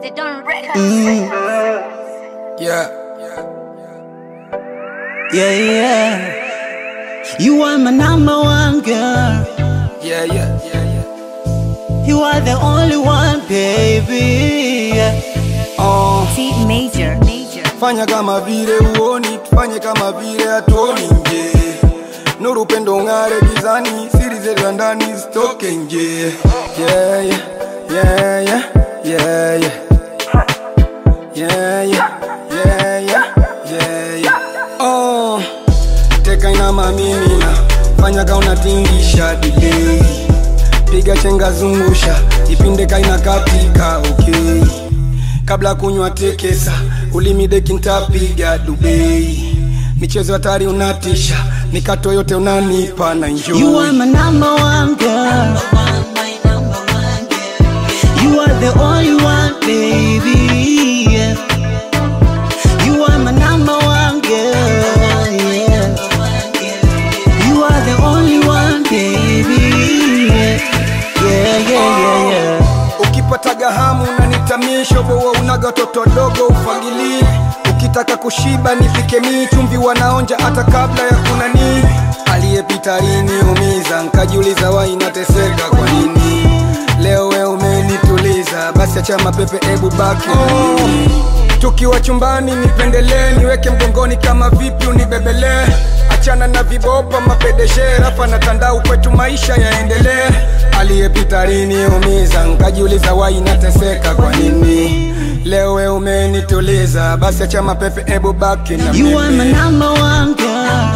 They don't record. Yeah. Yeah, yeah. You are my number one girl. Yeah, yeah, yeah, yeah. You are the only one, baby. Yeah. Oh, C major. Major. fanya kama vile uoni, tufanye kama vile hatuoni nje. Nuru upendo ng'are gizani, siri zetu za ndani zitoke nje. Yeah, yeah, yeah, yeah, yeah, yeah. Yeah, yeah, yeah, yeah, yeah, yeah. Oh, teka ina mamimina, fanya ka unatingisha delay. Piga chenga zungusha, ipinde kaina katika okay. Kabla kunywa tekesa, ulimi deki ntapiga Dubai. Michezo hatari unatisha, mikato yote unanipa na enjoy. You are my number one girl. You are the only one, baby. Yeah. You are my number one girl. Yeah. You are the only one, baby. Yeah, yeah, yeah, yeah. yeah. ukipataga hamu unanitamisha boa unaga toto dogo ufagilie ukitaka kushiba nipike mii chumvi wanaonja hata kabla ya kunani aliyepita liniumiza nkajiuliza wa inateseka kwa nini leo we umenituliza basi acha mapepe ebu baki na mimi. tukiwa chumbani nipendelee niweke mgongoni kama vipi unibebelee achana na vibopa mapedeshe rafa na tandau kwetu maisha yaendelee aliyepita liniumiza nkajiuliza wai nateseka kwa nini leo we umenituliza basi acha mapepe ebu baki na You are my mimi number one girl.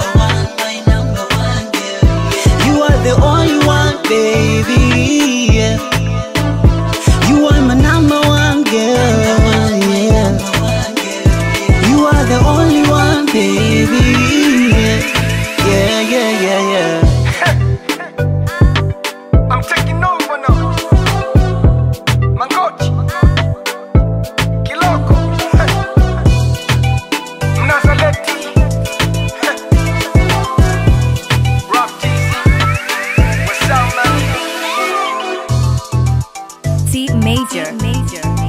You are the only one, baby. Yeah. You are my number one girl. Yeah. You are the only one, baby. Yeah, yeah, yeah, yeah. I'm taking over now. Mangochi. Kiloko. Mnazaleti. Rock TZ. What's up, man? C major. Major.